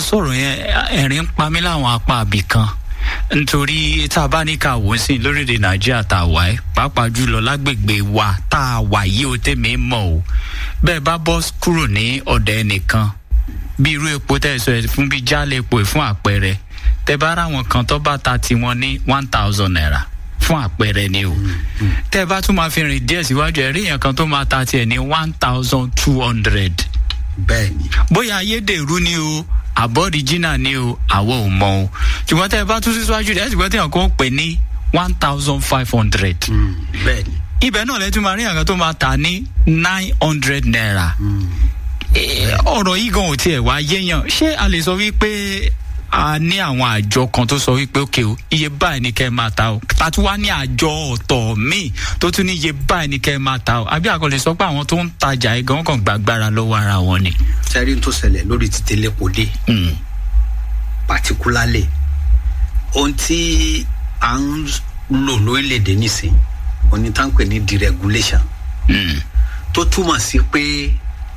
sọ̀rọ̀ yẹn ẹ̀rín ń pa mí láwọn apá àbì kan nítorí tá a bá ní ká wò ó sí lórílẹ̀ nàìjíríà tá a wà ẹ́ pàápàá jùlọ lágbègbè wa tá a wà yìí ó tẹ̀mí mọ̀ o bẹ́ẹ̀ bá bọ́ kúrò ní ọ̀dọ̀ ẹnìkan bí irú epo tẹ́ ẹ sọ ẹ fún bí jálẹ̀ epo ẹ̀ fún àpẹẹrẹ tẹ́ bá ra àwọn kan tó bá ta tiwọn ní one thousand naira fún àpẹẹrẹ ni o tẹ́ bá tún máa fi rìn díẹ̀ síwájú ẹ̀ rí yẹn kan tó máa ta tiẹ̀ ní one thousand two hundred bẹ́ẹ̀ni bóyá ayédèrú ni o àbọ̀rìjínà ni o àwọ̀ ò mọ o ṣùgbọ́n tẹ́ ẹ bá tún síwájú rẹ̀ ẹ̀ ṣùgbọ́n tẹ́ ẹ̀ kàn pè ní one thousand five hundred bẹ́ẹ̀ni ibẹ̀ náà lẹ́tún máa rí àgbà tó máa tà ní nine hundred naira Eh, ọ̀rọ̀ yìí gan ò tiẹ̀ wá yéèyàn ṣé a lè sọ wípé a ní àwọn àjọ kan tó sọ wípé òkè o iye báyìí ni kẹ́ ẹ máa ta o tàtú wá ní àjọ ọ̀tọ̀ míì tó tún ní iye báyìí ni kẹ́ ẹ máa ta o àbí àkọlẹ̀ sọ pé àwọn tó ń tajà yìí gan kàn gbàgbára lọ́wọ́ ara wọn ni. sẹ́rí tó ṣẹlẹ̀ lórí títí lẹ́kọ̀ọ́dé Mm, particularly ohun tí à ń lò lórílẹ̀‐èdè nísìn onítàǹpẹ̀ ní deregulation mm, tó túmọ̀ sí pé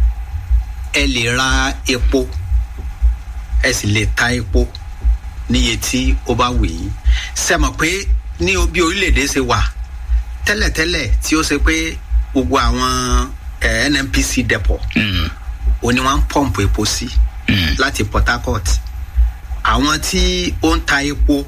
ẹ lè ra epo ẹ sì lè ta epo níye tí ó bá wù yín sẹ́mọ̀ pé ní bí orílẹ̀‐èdè ṣe wà tẹ́lẹ̀tẹ́lẹ̀ tí ó ṣe pé gbogbo àwọn eh, nnpc depot mm, òní wọn ń pọ̀mpù epo sí mm, láti port harcourt àwọn tí ó ń ta epo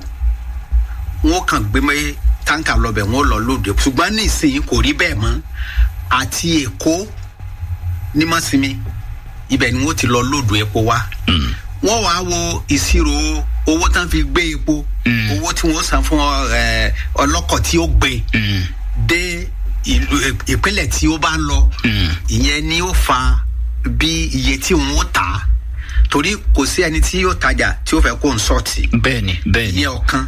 wọn kàn gbé mọ́ táǹkà lọ́bẹ̀ wọn lọ lóde ṣùgbọ́n nísìnyí kò rí bẹ́ẹ̀ mọ́ àti èkó ní mọ́símí ibẹ̀ ni wọ́n ti lọ lóòdù epo wá mm. wọ́n wàá wo ìṣirò owó tán fi gbé epo Mm. owó tí wọ́n san fún ẹ, ọlọ́kọ̀ tí ó gbé Mm, dé ìlú ìpínlẹ̀ tí ó bá ń lọ mm, ìyẹn ni ó fa bí iye tí òun ó tà á torí kò sí ẹni tí yóò tajà tí ó fẹ́ kó ń sọ́ọ̀tì bẹ́ẹ̀ni bẹ́ẹ̀ni. ìyẹn ọ̀kan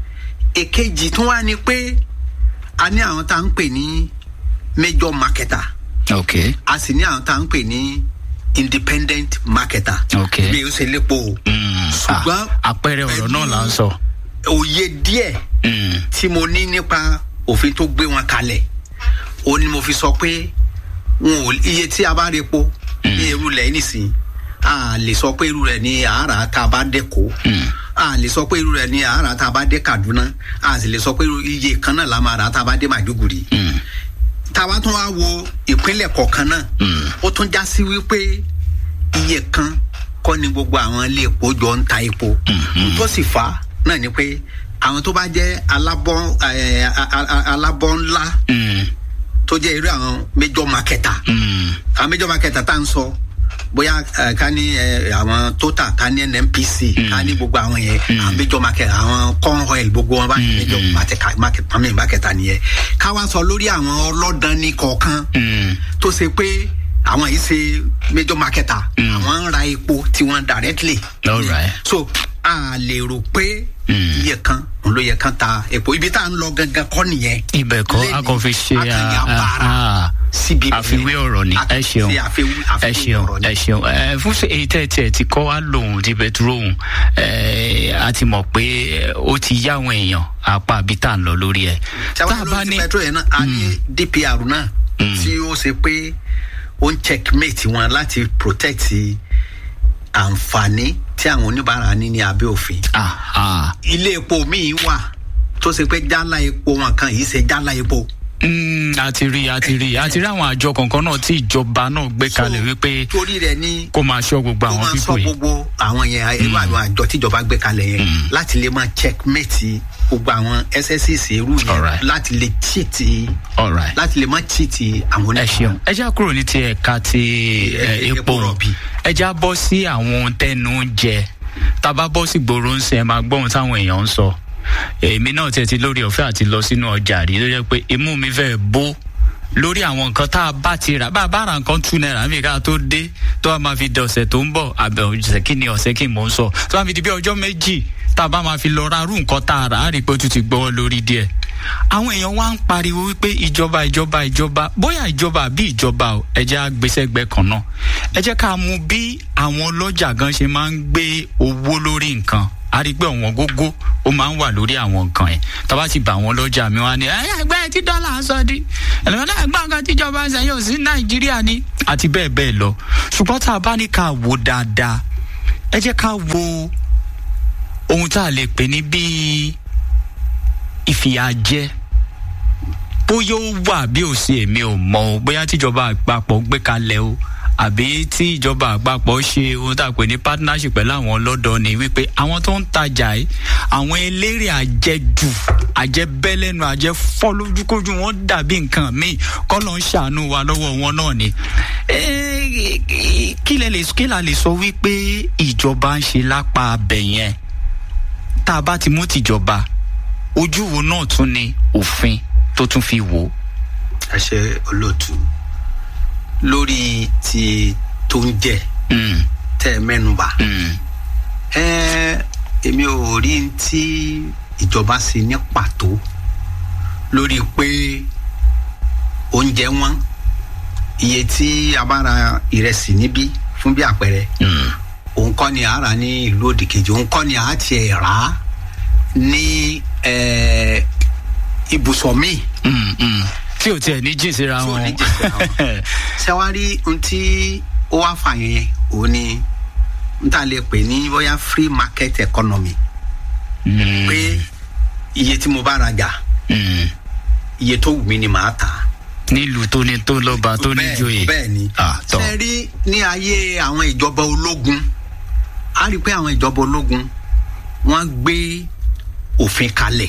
èkejì tún wá ní pé a ní àwọn tá à ń pè ní major marketer ok a sì ní àwọn tá à ń pè ní independent marketer Ok. bí o ṣe lépo o Mm, Ṣùgbọ́n ah, àpẹẹrẹ ọ̀rọ̀ náà là ń sọ. òye díẹ̀ Mm, tí mo ní nípa òfin tó gbé wọn kalẹ̀ ó ní mo fi sọ pé wọn ò iye tí a bá rí epo ní irú rẹ̀ nísìnyí a lè sọ pé irú rẹ̀ ní àárà tá a bá dẹ́kọ̀ mm, a lè sọ pé irú rẹ̀ ní àárà tá a bá dé Kaduna a sì lè sọ pé irú iye kan náà la máa rà tá a bá dé Maiduguri mm, tá a bá tún wá wo ìpínlẹ̀ kọ̀ọ̀kan náà mm. ó tún já sí wípé iye kan kọ́ ni gbogbo àwọn ilé epo jọ ń ta epo tó sì fà á náà ni pé àwọn tó bá jẹ́ alábọ́ ẹ̀, a- a- a- alábọ́ ńlá Mm, tó jẹ́ irú àwọn major marketer mm, àwọn major marketer tá à ń sọ bóyá ẹ, ká ní ẹ, àwọn total ká ní nnpc ká ní gbogbo àwọn yẹn àwọn major marketer àwọn corn oil gbogbo wọn báyìí major marketer market pàmì marketer nìyẹn ká wá sọ lórí àwọn ọlọ́dàn ní kọ̀ọ̀kan mm, tó ṣe pé àwọn yìí ṣe major marketer àwọn ń ra epo tiwọn directly all right. so a lè rò pé Mm. iye kan òun ló yẹ kán ta epo ibi tá à ń lọ gangan kọ́ nìyẹn ibẹ̀ kọ́ a kàn fi ṣe akanya ah, bara ah, síbi àfiwé ọ̀rọ̀ ni ẹ ṣeun ṣe àfiwé ẹ àfiwé ṣeun ọ̀rọ̀ ni. ẹ ṣeun ẹ fún ṣe èyí tẹ́ ẹ tiẹ̀ ti kọ́ wá lòun ti bẹ̀túrò òun ẹ a ti mọ̀ pé ó ti yá àwọn èèyàn apá àbí tá à ń lọ lórí ẹ̀ tá sábà a bá lórí ní ti petro yẹn náà a ní dpr náà tí ó ṣe pé ó ń checkmate wọn láti protect àǹfààní tí àwọn oníbàárà ní ní abẹ́ òfin ah, ah, ilé epo míì wà tó ṣe pé jálá epo wọn kan yìí ṣe jálá epo. mm, a ti rí a ti rí a ti rí àwọn àjọ kọ̀ọ̀kan náà tí ìjọba náà gbé kalẹ̀ wípé torí rẹ̀ ní kó máa ṣọ́ gbogbo ó àwọn máa sọ pípò yìí gbogbo àwọn yẹn irú àwọn àjọ tíjọba gbé kalẹ̀ yẹn láti lè máa checkmate gbogbo àwọn ssc irú yẹn Alright. láti lè cheat all right. láti lè má cheat àwọn ẹ ṣeun ẹ já kúrò ní ti ẹ̀ka ti ẹ, Epo epo rọ̀bì. ẹ já bọ́ sí àwọn ohun tẹnu ń jẹ tá a bá bọ́ sí gbòòrò ń sìn ẹ máa gbọ́ ohun táwọn èèyàn ń sọ èmi náà tiẹ̀ ti lórí ọ̀fẹ́ àti lọ sínú ọjà rí ló jẹ́ pé imú mi fẹ́ bó lórí àwọn nǹkan tá a bá ti rà bá a bá ra nǹkan two naira mi ká tó dé tó a máa fi di ọ̀sẹ̀ tó ń bọ̀ àbẹ̀ ọ̀sẹ̀ kí ni ọ̀sẹ̀ kí n mò ń sọ tó a fi di bí ọjọ́ méjì tá a bá máa fi lọ ra irú nǹkan tá a rà á rí i pé ó tún ti gbọ́ lórí díẹ̀ àwọn èèyàn wá ń pariwo wípé ìjọba ìjọba ìjọba bóyá ìjọba àbí ìjọba o ẹ jẹ́ àgbésẹ́gbẹ́ kan náà ẹ jẹ́ ká mú bí àwọn ọlọ́jà gan ṣe máa ń gbé owó lórí nǹkan a rí i pé ọ̀wọ́n gógó ó máa ń wà lórí àwọn nǹkan ẹ̀ tábà ti bá àwọn ọlọ́jà mi wá ní ẹ ẹgbẹ́ tí dọ́là ń sọ di ẹlẹ́wọ̀n náà gbọ́n nǹkan tíjọba ń sẹ́yìn ò sí nàìjíríà ni àti bẹ́ẹ̀ bẹ́ẹ̀ lọ ṣùgbọ́n tá a bá ní ká wò dáadáa ẹ jẹ́ ká wo ohun tá a lè pè ní bíi ìfìyàjẹ bóyá ó wà bí ò sí èmi ò mọ o bóyá tíjọba àpapọ̀ gbé kalẹ̀ o àbí tí ìjọba àpapọ̀ ṣe ohun tá a pè ní partnership pẹ̀lú àwọn ọlọ́dọ̀ ni wípé àwọn tó ń tajà yìí àwọn eléré àjẹjù àjẹbẹ́lẹ́nu àjẹfọ́ lójúkójú wọn dàbí nǹkan míì kọ́ ló ń ṣàánú wa lọ́wọ́ wọn náà ni. kí lẹ lè kí la lè sọ wípé ìjọba ń ṣe lápá abẹ yẹn tá a bá ti mú tìjọba ojú wo náà tún ni òfin tó tún fi wò. ẹ ṣe olóòtú lórí ti tó ń jẹ tẹ ẹ mẹnuba ẹ èmi ò rí tí ìjọba ṣe ní pàtó lórí pé oúnjẹ wọn iye tí a bá ra ìrẹsì níbí fún bí àpẹẹrẹ òun kọ́ ni a rà ní ìlú òdìkejì òun kọ́ ni a tiẹ̀ rà á ní ibùsọ̀ míì tí ò tiẹ̀ ní jìn síra tí ò wọn. ní jìn síra wọn. ṣẹ́wárí ohun tí ó wá fà yẹn òun ni n ta lè pè ní bóyá free market economy pé iye tí mo bá rajà iye tó wù mí ni màá tà á nílùú tó ní tó lọ́ba tó ní joyè. bẹ́ẹ̀ ni Ah, tọ́. ṣe rí ní ayé àwọn ìjọba ológun a rí i pé àwọn ìjọba ológun wọ́n gbé òfin kalẹ̀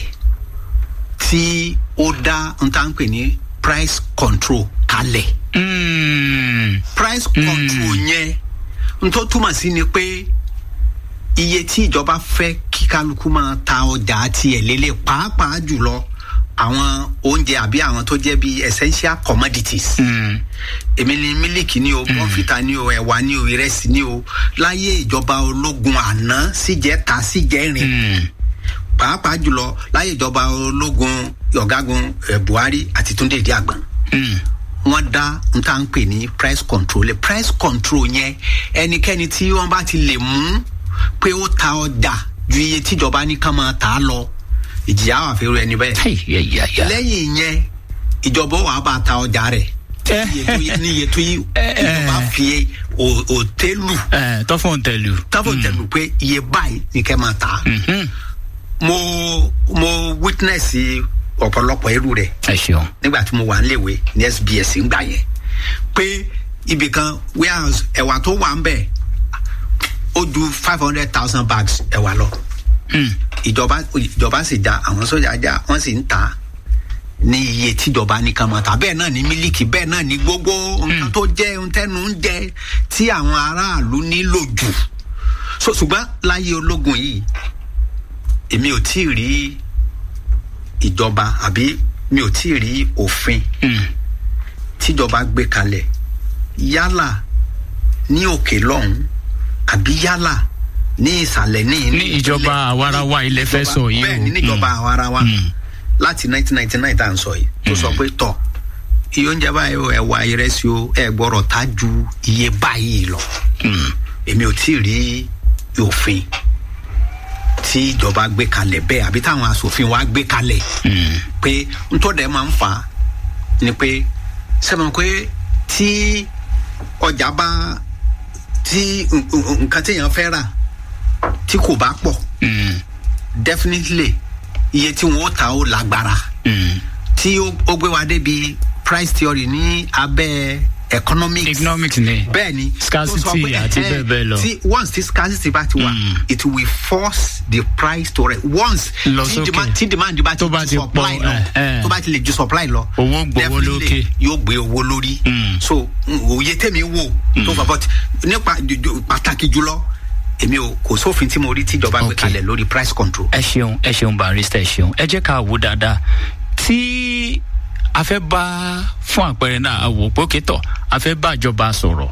tí ó dá n ta ń pè ní price control kalẹ̀ Mm. price control yẹn n tó túmọ̀ sí ni pé iye tí ìjọba fẹ́ kí kálukú máa ta ọjà tiẹ̀ lélẹ̀ pàápàá jùlọ àwọn oúnjẹ àbí àwọn tó jẹ́ bíi essential commodities Mm. èmi ni mílíkì ni o bọ́ǹfìtà ni o ẹ̀wà ni o ìrẹsì ni o láyé ìjọba ológun àná síjẹ́ta síjẹ́rin Mm. pàápàá jùlọ láyé ìjọba ológun ọ̀gágun eh, buhari àti túndé ìdí àgbọn Mm. wọ́n dá n tá n pè ní price control Le price control yẹn ẹnikẹ́ni tí wọ́n bá ti lè mú pé ó ta ọjà ju iye tíjọba ní ká máa tà á lọ ìjìyà wà fẹ́rù ẹni bẹ́ẹ̀ Hey, yeah, yeah, yeah. lẹ́yìn yẹn ìjọba wà bá ta ọjà rẹ̀ iye tó yí- ní iye tó yí ìjọba fi ò- òtélù Eh, tọ́fọ̀n tẹ̀lú. tábọ̀ tẹ̀lù pé iye báyìí ní kẹ́ máa tà á Mhm. mo mo witness ọ̀pọ̀lọpọ̀ irú rẹ̀ ẹ ṣeun. nígbà tí mo wà níléèwé ní sbs ńgbà yẹn pé ibì kan warehouse ẹ̀wà tó wà ń bẹ̀ ó ju five hundred thousand bags ẹ̀wà lọ Mm. ìjọba ìjọba sì já àwọn sójà já wọ́n sì ń ta ní iye tíjọba ní kan máa ta bẹ́ẹ̀ náà ní mílíkì bẹ́ẹ̀ náà ní gbogbo nǹkan tó jẹ́ ohun tẹ́nu ń jẹ tí àwọn aráàlú nílò jù so ṣùgbọ́n láyé ológun yìí èmi ò tí ì rí ìjọba àbí mi ò tí ì rí òfin Mm. tíjọba gbé kalẹ̀ yálà ní òkè lọ́hùn àbí yálà ní ìsàlẹ̀ ní ní ìjọba àwarawa ilẹ̀ fẹ́ sọ yìí o. bẹ́ẹ̀ ni níjọba àwarawa Mm. láti 1999 tá à ń sọ yìí tó sọ pé tọ̀ iye oúnjẹ báyìí o ẹ̀wà ìrẹsì o ẹ̀ gbọ́rọ̀ tá ju iye báyìí lọ Mm. èmi ò tí ì rí òfin tí ìjọba gbé kalẹ̀ bẹ́ẹ̀ àbí táwọn asòfin wa gbé kalẹ̀ Mm. pé ntọ́dẹ̀ máa ń fà á ni pé sẹ́mi pé tí ọjà bá tí n- n- nǹkan téèyàn fẹ́ rà tí kò bá pọ̀ Mm. definitely iye tí wọ́n ó ta ó lágbára Mm. tí ó ó gbé wa débi price theory ní abẹ́ economics economics ni. bẹ́ẹ̀ ni Scarcity tó sọ pé, àti eh, bẹ́ẹ̀ bẹ́ẹ̀ lọ. tí once tí scarcity bá ti wà Mm. it will force the price to rise once Lọ tí sókè. demand tí demand bá ti Tó bá ju ti supply pọ̀, lọ eh, eh. tó bá ti lè ju supply lọ Owó gbowó definitely lókè. yóò gbé owó lórí Mm. so mm, òye tèmi wò tó fà but nípa ju- ju- pàtàkì jùlọ èmi ò kò sófin tí mo rí tíjọba gbé Okay. kalẹ̀ lórí price control. ẹ ṣeun ẹ ṣeun barista ẹ ṣeun ẹ jẹ́ ká wò dáadáa tí a fẹ́ bá fún àpẹẹrẹ náà a wò pé òkè tọ̀ a fẹ́ bá ìjọba sọ̀rọ̀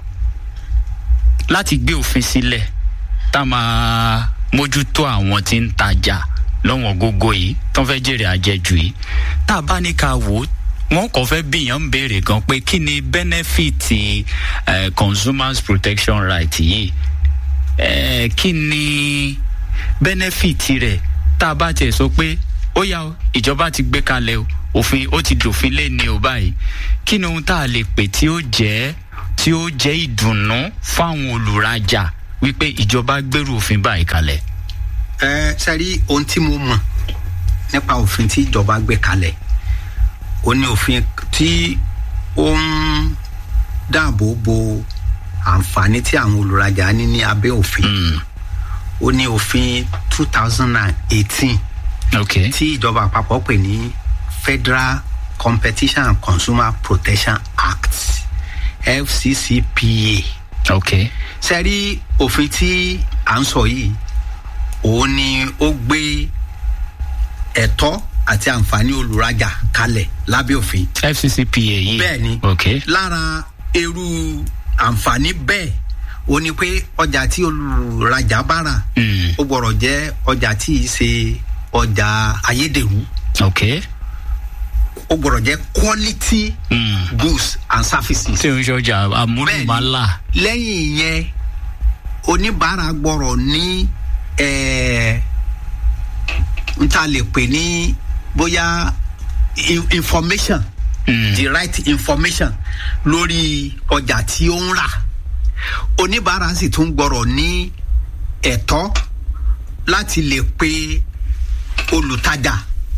láti gbé òfin sílẹ̀ tá a máa mójútó àwọn tí ń tajà lọ́wọ́n gógó yìí tó ń fẹ́ jèrè àjẹjù yìí tá a bá ní ká wò ó wọn kò fẹ́ bíyàn ń béèrè gan pé kí ni bẹ́nẹ́fìtì eh, consumers protection right yìí eh, kí ni bẹ́nẹ́fìtì rẹ̀ tá a bá tiẹ̀ sọ pé ó yá o ìjọba ti gbé kalẹ̀ o òfin ó ti dòfin lé ní o báyìí kí ni ohun tá a lè pè tí ó jẹ́ tí ó jẹ́ ìdùnnú fáwọn olùrajà wípé ìjọba gbèrú òfin báyìí kalẹ̀. ẹ sẹ́rí ohun tí mo mọ̀ nípa òfin tí ìjọba gbé kalẹ̀ ó ní òfin tí ó ń dáàbò bo àǹfààní tí àwọn olùrajà ní ní abẹ́ òfin Mm. ó ní òfin two thousand and eighteen ok tí ìjọba àpapọ̀ pè ní federal competition and consumer protection act fccpa ok sẹ́rí òfin tí à ń sọ yìí òun ni ó gbé ẹ̀tọ́ àti àǹfààní olùrajà kalẹ̀ lábẹ́ òfin fccpa yìí. bẹ́ẹ̀ ni ok lára irú àǹfààní bẹ́ẹ̀ ó ní pé ọjà tí olùrajà bá rà Mm. ó gbọ́dọ̀ jẹ́ ọjà tí ì ṣe ọjà ayédèrú ok ó gbọ́dọ̀ jẹ́ quality Mm. goods and services. tí o ń ṣọjà àmúlùmálà. lẹ́yìn yẹn oníbàárà gbọ́rọ̀ ní eh, n ta lè pè ní bóyá in- information Mm. the right information lórí ọjà tí ó ń rà oníbàárà sì tún gbọ́rọ̀ ní ẹ̀tọ́ láti lè pe olùtajà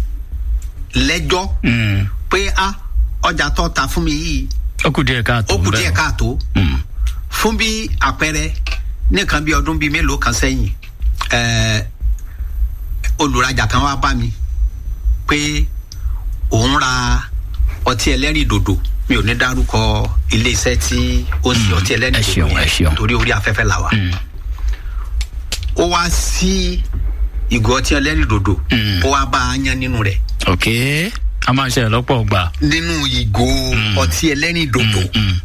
lẹ́jọ́ Mm. pé ah ọjà tó ta fún mi yìí ó kù díẹ̀ káàtó. ó kù bẹ́ẹ̀. díẹ̀ káàtó Mm. fún bí àpẹẹrẹ nìkan bí ọdún bíi mélòó kan sẹ́yìn ẹ̀ẹ́ olùrajà kan wá bá mi pé òun ra ọtí ẹlẹ́rìn dòdò mi ò ní dárúkọ iléeṣẹ́ tí ó ń ṣe ọtí ẹ ẹlẹ́rìn ṣeun, dòdò ẹ ṣeun. torí orí afẹ́fẹ́ là wà Mm. ó wá sí ìgò ọtí ẹlẹ́rìn dòdò Mm. ó wá bá a yan nínú rẹ̀ ok a máa ṣe lọ́pọ̀ gbà. nínú ìgò ọtí ẹlẹ́rìn dòdò Mm.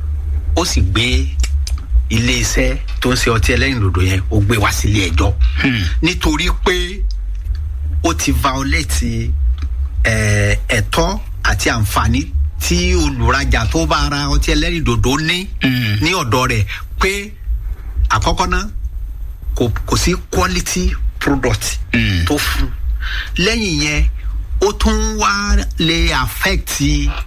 ó sì gbé iléeṣẹ́ tó ń ṣe ọtí ẹlẹ́rìn dòdò yẹn ó gbé wá sílé ẹjọ́ Mm. nítorí pé ó ti violate eh, ẹ̀tọ́ àti àǹfààní tí olùrajà tó bá ra ọtí ẹlẹ́rìn dòdò ní Mm. ní ọ̀dọ̀ rẹ̀ pé àkọ́kọ́ náà kò kò sí quality product Mm. tó fún lẹ́yìn yẹn ó tún wá lè affect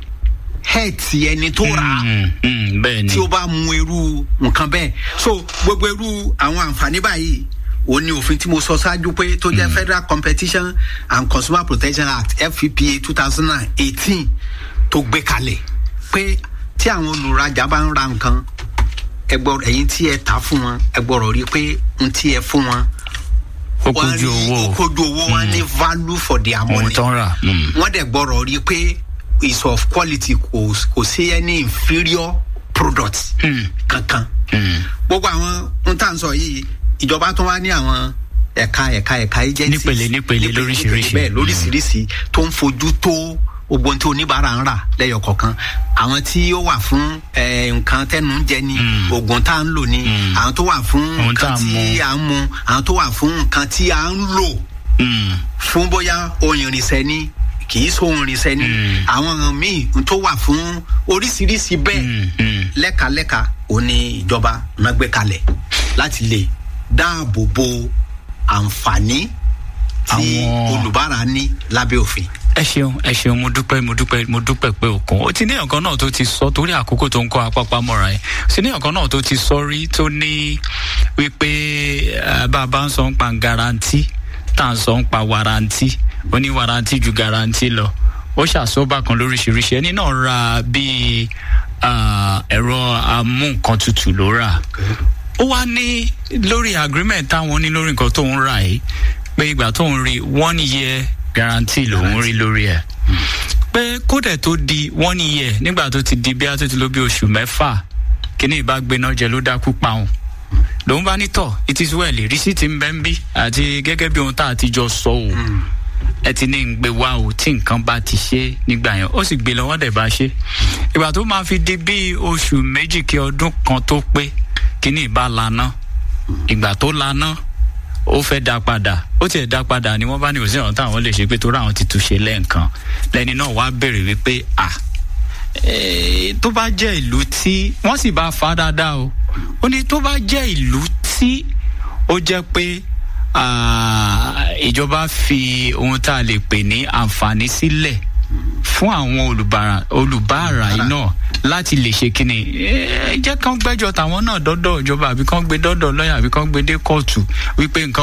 health ẹni tó rà á Mm. Mm. bẹ́ẹ̀ ni. tí ó bá mu irú nǹkan bẹ́ẹ̀ so gbogbo irú àwọn àǹfààní báyìí ó ní òfin tí mo sọ ṣáájú pé tó jẹ́ federal competition and consumer protection act fppa two thousand and eighteen tó gbé kalẹ̀ pé tí àwọn olùrajà bá ń ra nǹkan ẹ gbọ́ ẹ̀yin tí ẹ tà fún wọn ẹ gbọ́dọ̀ rí i pé n tí ẹ fún wọn ó wọ́n kojú rí owó ó kojú owó wọn ní value for their ohun money tó ń rà. Mm. wọ́n dẹ̀ gbọ́dọ̀ rí i pé is of quality kò kò sí any inferior product Mm. kankan Mm. gbogbo àwọn ohun tá à ń sọ yìí ìjọba tó wá ní àwọn ẹ̀ka ẹ̀ka ẹ̀ka agencies Nípele, nípele, lóríṣiríṣi. bẹ́ẹ̀ lóríṣiríṣi tó ń fojú tó gbogbo ohun tí oníbàárà ń rà lẹ́yọ̀ kọ̀ọ̀kan àwọn tí ó wà fún eh, nǹkan tẹ́nu ń jẹ ni Mm. oògùn tá à ń lò ni Mm. àwọn tó wà fún Ohun tá nǹkan à ń tí mu. à ń mu àwọn tó wà fún nǹkan tí à ń lò Mm. fún bóyá ohun ìrìnsẹ̀ ni kì í sóhun ìrìnsẹ̀ ni Mm. àwọn míì tó wà fún oríṣiríṣi bẹ́ẹ̀ Mm. Mm. lẹ́kalẹ́ka ó ní ìjọba náà gbé kalẹ̀ láti lè dáàbò bo àǹfààní tí Àwọn- olùbárà ní lábẹ́ òfin. ẹ ṣeun ẹ ṣeun mo dúpẹ́ mo dúpẹ́ mo dúpẹ́ pé òkun ó ti ní ọ̀kan náà tó ti sọ torí àkókò tó ń kọ́ apápá mọ́ra ẹ̀ ó ti ní ọ̀kan náà tó ti sọ rí tó ní wípé eh, bá a bá ń sọ ń pa garanti tá à ń sọ ń pa warranty ó ní warranty ju garanti lọ ó ṣàsọ́bà kan lóríṣiríṣi ẹni náà ra bíi ah, ẹ̀rọ amú nǹkan tutù ló rà ó wá ní lórí agreement táwọn ní lórí nǹkan tó ń rà yìí pé ìgbà tó ń rí one year guarantee lòún rí lórí ẹ̀ pé kódẹ̀ tó di one year nígbà tó ti di bí a tó ti lò bí oṣù mẹ́fà kíní ìbá gbéná jẹ ló dákú pa òun lòun bá ní tọ̀ it is well rìsíìtì ń bẹ́ ń bí àti gẹ́gẹ́ bí ohun tá a ti jọ sọ o ẹ ti ní ń gbé wá o tí nǹkan bá ti ṣe nígbà yẹn ó sì gbé lọ́wọ́ dẹ̀ bá ṣe ìgbà tó máa fi di bí oṣù méjì kí ọdún kan tó pé kíní ìbá lana ìgbà tó lana ó fẹ́ dá padà ó tiẹ̀ dá padà ni wọ́n bá ní òsì ọ̀hún táwọn lè ṣe pé torí àwọn ti túnṣe lẹ́ẹ̀kan lẹ́ni náà wá béèrè wípé à eh, tó bá jẹ́ ìlú tí wọ́n sì bá fa dáadáa o ó ní tó bá jẹ́ ìlú tí ó jẹ́ pé ah, ìjọba fi ohun tá a lè pè ní àǹfààní sílẹ̀ fún àwọn olùbárà olùbárà yìí náà láti lè ṣe kíni ẹ jẹ́ kán gbẹ́jọ́ tàwọn náà dọ́dọ̀ ìjọba àbí kán gbé dọ́dọ̀ lọ́yà àbí kán gbé dé kóòtù wípé nǹkan